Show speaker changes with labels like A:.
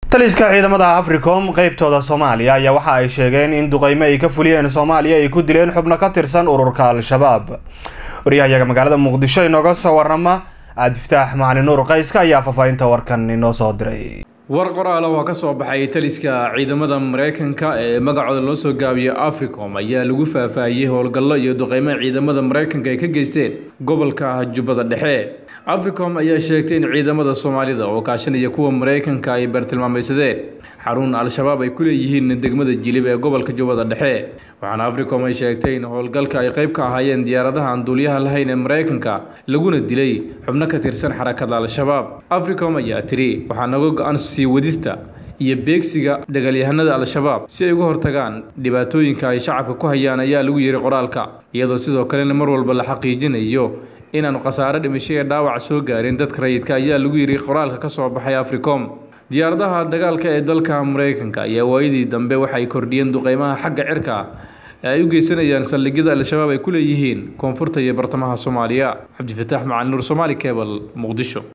A: taliska ciidamada africom qeybtooda soomaaliya ayaa waxa ay sheegeen in duqeymo ay ka fuliyeen soomaaliya ay ku dileen xubno ka tirsan ururka al-shabaab waryahayaga magaalada muqdisho inooga soo warama cabdifataax macali nuur qayska ayaa faahfaahinta warkan inoo soo diray
B: war qoraala oo ka soo baxay taliska ciidamada mareykanka ee magacooda loo soo gaabiyo africom ayaa lagu faahfaahiyey howlgallo iyo duqeymo ciidamada mareykanka ay ka geysteen gobolka jubbada dhexe africom ayaa sheegtay in ciidamada soomaalida oo kaashanaya kuwa mareykanka ay bartilmaamaysadeen xarun al-shabaab ay ku leeyihiin degmada jilib ee gobolka jubbada dhexe waxaana africom ay sheegtay in howlgalka ay qayb ka ahaayeen diyaaradaha aan duuliyaha lahayn ee mareykanka laguna dilay xubno ka tirsan xarakada al-shabaab africom ayaa tiri waxaa naga go-an sii wadista iyo beegsiga dagaalyahanada al-shabaab si ay uga hortagaan dhibaatooyinka ay shacabka ku hayaan ayaa lagu yiri qoraalka iyadoo sidoo kalena mar walba la xaqiijinayo inaanu khasaare dhimasho ee dhaawac soo gaarin dadka rayidka ayaa lagu yiri qoraalka ka soo baxay africom diyaaradaha dagaalka ee dalka mareykanka ayaa waayadii dambe waxay kordhiyeen duqeymaha xagga cirka ee ay u geysanayaan saldhigyada al-shabaab ay ku leeyihiin koonfurta iyo bartamaha soomaaliya cabdifataax macali nuur somaali cebal muqdisho